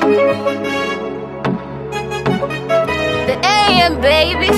The AM, baby.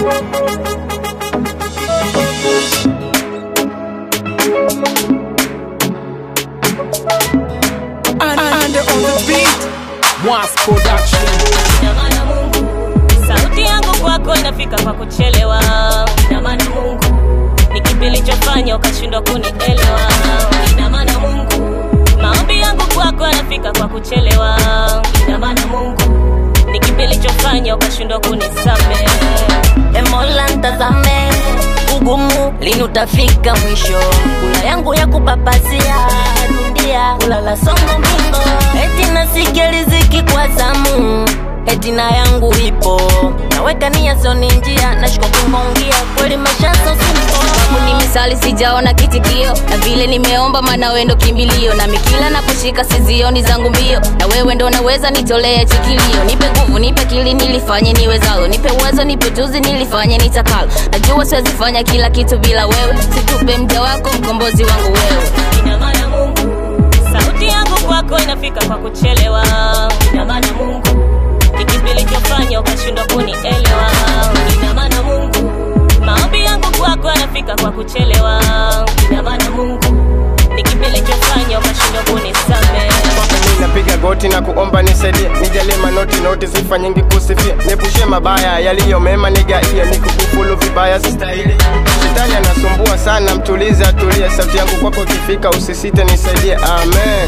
Under on the beat, Mwas Production. Ina maana Mungu, sauti yangu kwako inafika kwa kuchelewa. Ina maana Mungu, ni kipi nilichofanya ukashindwa kunielewa? Ina maana Mungu, maombi yangu kwako yanafika kwa kuchelewa. Ina maana Mungu, ni kipi nilichofanya ukashindwa kunisamehe? E Mola ntazame ugumu lini utafika mwisho kula yangu ya kupapazia dunia kulala songo mbingo eti nasikia riziki kwa zamu eti na yangu ipo naweka nia sioni njia nashika kumongia kweli maisha so simple Sababu ni misali sijaona kitikio na vile nimeomba maana wewe ndo kimbilio na mikila naposhika sizioni zangu mbio na wewe ndo naweza nitolee chikilio nipe nguvu nipe kili nilifanye niwezalo nipe uwezo nipe tuzi nilifanye nitakalo najua siwezi fanya kila kitu bila wewe situpe mja wako mkombozi wangu wewe ina maana Mungu, sauti yangu kwako inafika kwa kuchelewa. Ina maana Mungu, ni kipi nilichofanya ukashindwa kunielewa? Ina maana Mungu, maombi yangu kwako yanafika kwa kuchelewa. Ina maana Mungu, ni kipi nilichofanya ukashindwa kunisamehe? Mimi napiga goti na kuomba nisaidie, nijalie manoti noti, sifa nyingi kusifia, niepushe mabaya yaliyo mema, nigaie nikukufulu vibaya sistahili. Shetani anasumbua sana, mtulize atulie, sauti yangu kwako ikifika, usisite nisaidie, amen.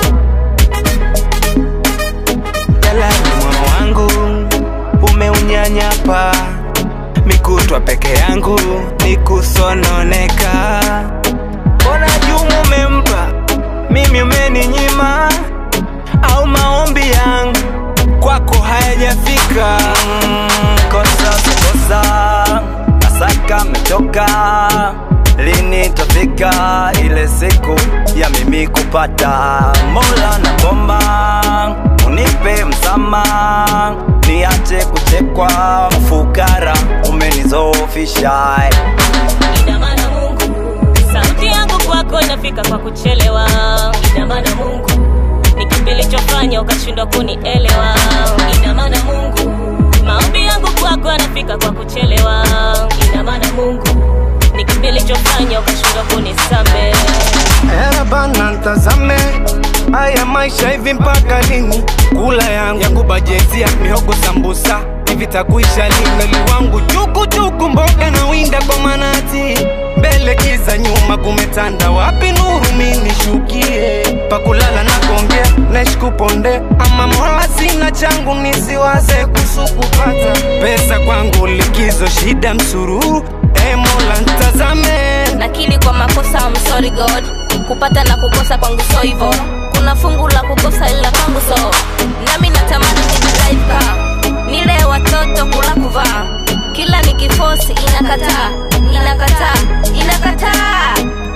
jalani moyo wangu umeunyanyapa mikutwa peke yangu nikusononeka mbona jumu umempa mimi umeninyima au maombi yangu kwako hayajafika Mm, kosa kosa nasaka mechoka lini tafika ile siku ya mimi kupata mola na bomba unipe msama niache kuchekwa mfukara umenizofisha Ina maana Mungu, sauti yangu kwako inafika kwa kuchelewa. Ina maana Mungu, ni kipi nilichofanya ukashindwa kunielewa? Ina maana Mungu, maombi yangu kwako yanafika kwa kuchelewa. Ina maana Mungu, ni kipi nilichofanya ukashindwa kunisamehe? Era bana ntazame haya maisha hivi mpaka lini? Kula yangu yangu bajeti ya mihogo sambusa hivi takuisha lini? Mwili wangu chuku chuku mboga na winda kwa manati mbele kiza nyuma kumetanda wapi nuru mimi nishukie pakulala na kuongea naishi kuponde ama mola sina changu nisiwaze kuhusu kupata pesa kwangu likizo shida msururu e mola ntazame nakili kwa makosa I'm sorry God kupata na kukosa kwangu so hivo kuna fungu la kukosa ila kwangu so nami natamani nijilive car nile watoto kula kuvaa kila nikifosi inakataa inakataa inakataa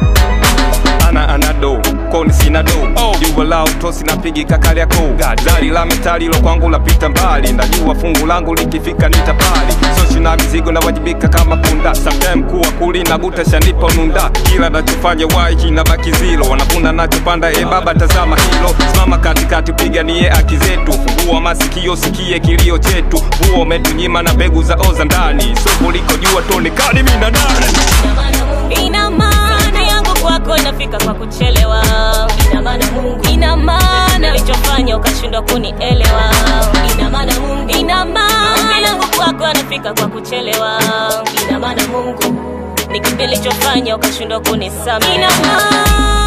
ana anado koni sina do oh. jua la utosi napigika kali yako zari la metali lo kwangu lapita mbali najua fungu langu likifika nitapali soshi na mizigo nawajibika kama punda sometime kuwa kuli na guta shanipa ununda kila nachofanya wai kinabaki zilo wanavuna nachopanda e baba tazama hilo simama katikati piganie haki zetu fungua masikio sikie kilio chetu huo umetunyima na mbegu za oza ndani soko liko jua tonekani mina nani Ina maana yangu kwako inafika kwa kuchelewa. Ina maana Mungu, ina maana nilichofanya ukashindwa kunielewa. Ina maana Mungu, ina maana yangu kwako yanafika kwa kuchelewa. Ina maana Mungu, ni kipi nilichofanya ukashindwa kunisamehe? Ina maana